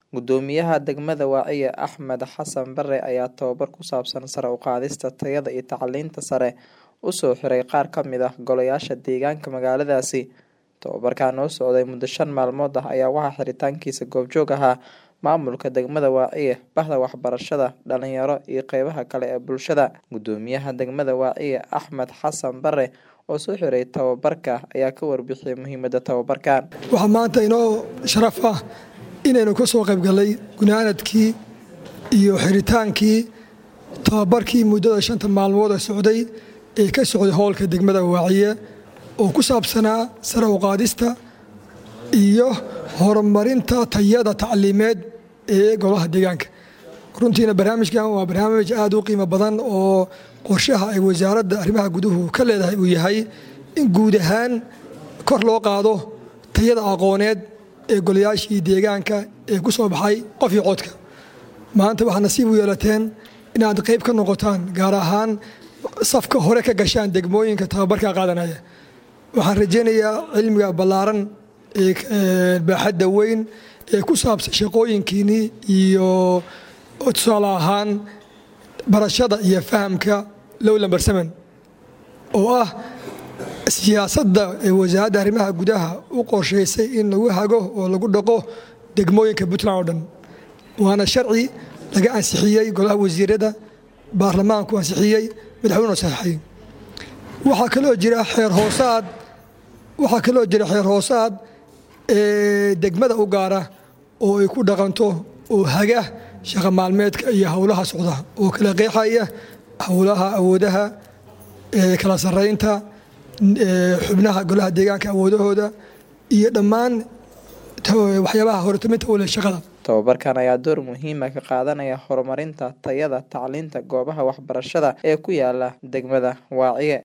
Guddoomiyaha degmada Waaciye Axmed Xasan Bare ayaa tababar ku saabsan sare u qaadista tayada iyo tacliinta sare u soo xiray qaar ka mid ah golayaasha deegaanka magaaladaasi. Tababarkan oo socday muddo shan maalmood ah ayaa waxaa xiritaankiisa goobjoog ahaa maamulka degmada Waaciye, bahda waxbarashada, dhalinyaro iyo qeybaha kale ee bulshada. Guddoomiyaha degmada Waaciye Axmed Xasan Bare oo soo xiray tababarka ayaa ka warbixiyay muhiimada tababarkan. waxaa maanta inoo sharaf ah inaynu ka soo qayb gallay gunaanadkii iyo xiritaankii tababarkii muddada shanta maalmood ee socday ee ka socday howlka degmada waaciye oo ku saabsanaa sare u qaadista iyo horumarinta tayada tacliimeed ee golaha deegaanka runtiina barnaamijkan waa barnaamij aad u qiimo badan oo qorshaha ay wasaaradda arrimaha guduhu ka leedahay uu yahay in guud ahaan kor loo qaado tayada aqooneed ee golayaashii deegaanka ee ku soo baxay qof iyo codka maanta waxaa nasiib u yeelateen inaad qayb ka noqotaan gaar ahaan safka hore ka gashaan degmooyinka tababarka qaadanaya waxaan rajaynayaa cilmiga ballaaran ee baaxadda weyn ee ku saabsan shaqooyinkiinii iyo tusaale ahaan barashada iyo fahamka lowlan barsaman oo ah siyaasadda ee wasaaradda arrimaha gudaha u qorshaysay in lagu hago oo lagu dhaqo degmooyinka puntland oo dhan waana sharci laga ansixiyey golaha wasiirada baarlamaanku ansixiyey madaxweyne saxeixay waxaa kaloo jira xeer hoosaad waxaa kaloo jira xeer hoosaad ee degmada u gaara oo ay ku dhaqanto oo haga shaqa maalmeedka iyo howlaha socda oo kala qeexaya howlaha awoodaha kala sarraynta xubnaha golaha deegaanka awoodahooda iyo dhammaan waxyaabaha hortaminta u leh shaqada tababarkan ayaa door muhiima ka qaadanaya horumarinta tayada tacliinta goobaha waxbarashada ee ku yaala degmada waaciye